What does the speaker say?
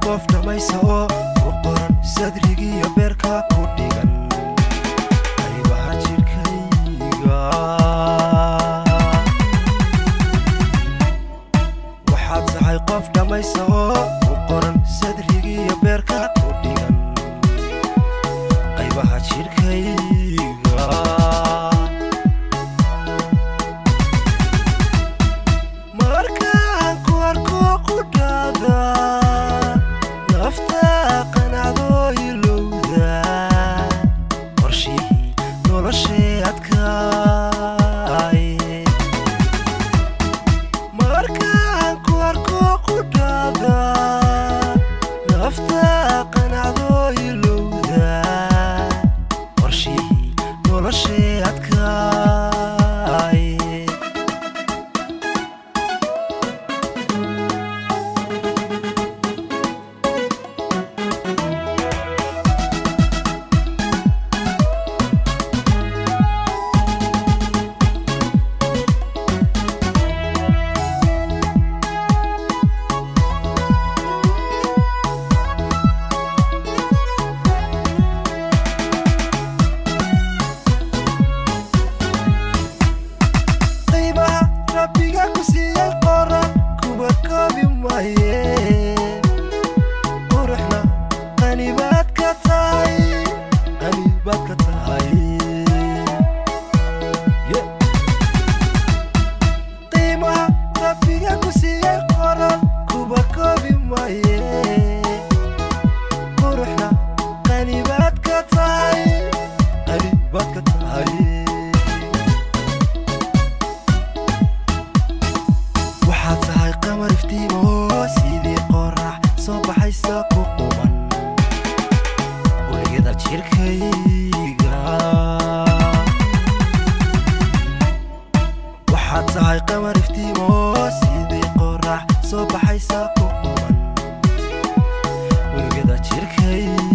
qof dhammaysa oo ku qoran sadrigiiyo beerka ku dhigan qaybaha jidhkayga waxaad tahay qof dhammaysa oo ku qoran sadrigiiyo beerka ku dhigan qaybaha jidhkayga markaan ku arko qudhaada nafta qanacdo ilowda qorshihii noloshee adkaay markaan ku arko qudhaada nafta qanacdo ilowda qorshihii noloshee adkaay qaybaha rabbiga ku siiyey qoran kuwa koobi maaye quruxna qanibaad ka tahay qanibaad ka tahay Yeah. qiimaha rabbiga ku siiyey qoran kuwa koobi maaye quruxna qanibaad ka tahay qanibaad ka tahay waxaad tahay qamar iftiimo sidii qorax soo baxaysa ku quban uligada jidhkayga waxaad tahay qamar iftiimo sidii qorax soo baxaysa ku quban uligada jidhkayga